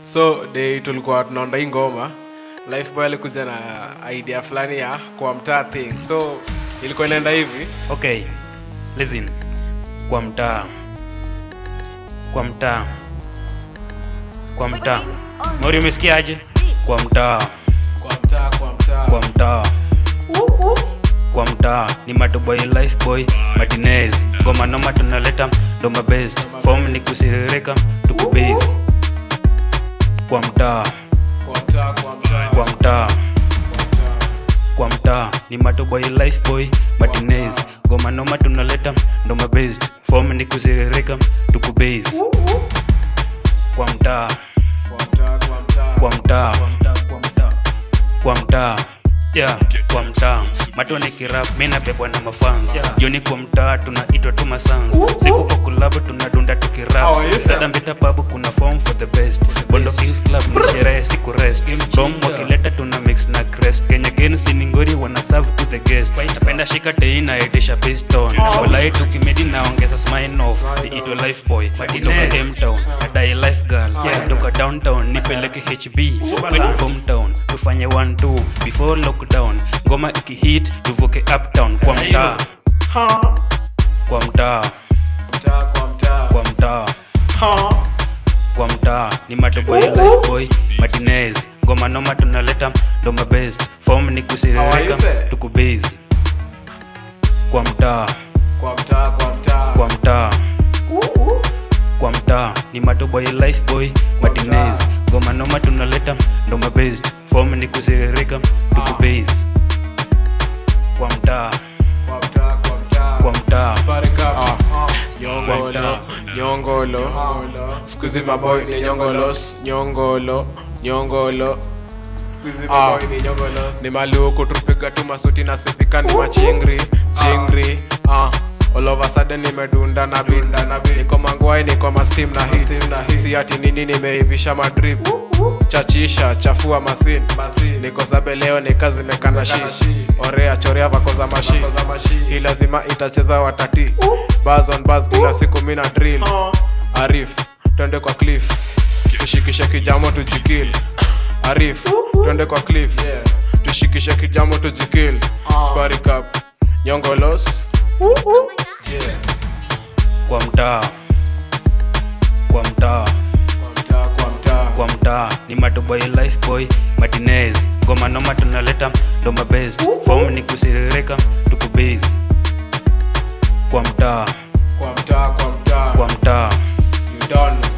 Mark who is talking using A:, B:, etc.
A: so day tulikuwa tunaonda hii ngoma lifeboy alikuja na idea fulani ya kwa mtaa thing so ilikuwa inaenda hivi
B: okay listen kwa mtaa kwa mtaa kwa mtaa mori umesikiaje kwa mtaa
A: kwa mtaa kwa mtaa
B: kwa mtaa kwa mtaa ni matoboy life boy martinez ngoma noma tunaleta ndoma best form ni kusiririka tukubase kwa mtaa
A: kwa mtaa kwa mtaa
B: kwa mtaa kwa mtaa ni matoboy life boy martinez ngoma noma tunaleta ndoma best form ni kusiririka tukubase kwa mtaa
A: kwa mtaa kwa mtaa
B: kwa mtaa kwa mtaa yeah, kwa mtaa mato ni kirap mi nabebwa na mafans joni kwa mtaa tunaitwa tu masans siku kwa kulabu tunadunda tukirap
A: Oh, yes, sir.
B: dada mbita babu kuna form for the best bondo kings club ni sherehe siku rest rom wakileta tuna mix na crest kenya gen siningori wana serve to the guest tapenda shika tei na itisha piston walai tukimedi naongeza smile off iitwa life boy kutoka mtown adai life girl kutoka downtown nipeleke hb kwetu hometown tufanye 1 2 before lockdown ngoma ikihit tuvuke uptown kwa mtaa kwa mtaa
A: mtaa kwa mtaa
B: kwa mtaa kwa mtaa ni matoboy life boy martinez ngoma noma tunaleta ndoma best form ni
A: How are
B: kusiririka
A: you, sir?
B: tukubase kwa mtaa
A: kwa mtaa kwa mtaa
B: kwa mtaa kwa mtaa ni matoboy life boy martinez ngoma noma tunaleta ndoma best form ni kusiririka tukubase kwa mtaa
A: kwa mtaa kwa mtaa
B: kwa mtaa
A: Barika. nyongolo nyongolo skuzi maboy ni nyongolos nyongolo nyongolo Squeezy maboy ni nyongolos ni maluku tupiga tu masuti na sifika ni machingri chingri ah all of a sudden nimedunda na beat niko mangwai niko mastim na hii si ati nini nimeivisha madrip chachisha chafua masin niko sabe leo ni kazi mekana shi orea chorea vako za mashi hii lazima itacheza watati bars on bars kila siku mina drill arif twende kwa cliff tushikishe kijamo tujikil arif twende kwa cliff tushikishe kijamo tujikil sparikap nyongolos
B: kwa mtaa kwa mtaa
A: kwa mtaa kwa mtaa
B: kwa mtaa ni matoboy life boy martinez ngoma noma tunaleta ndoma best form ni kusiririka tukubase kwa mtaa
A: kwa mtaa kwa mtaa
B: kwa mtaa
A: you don't know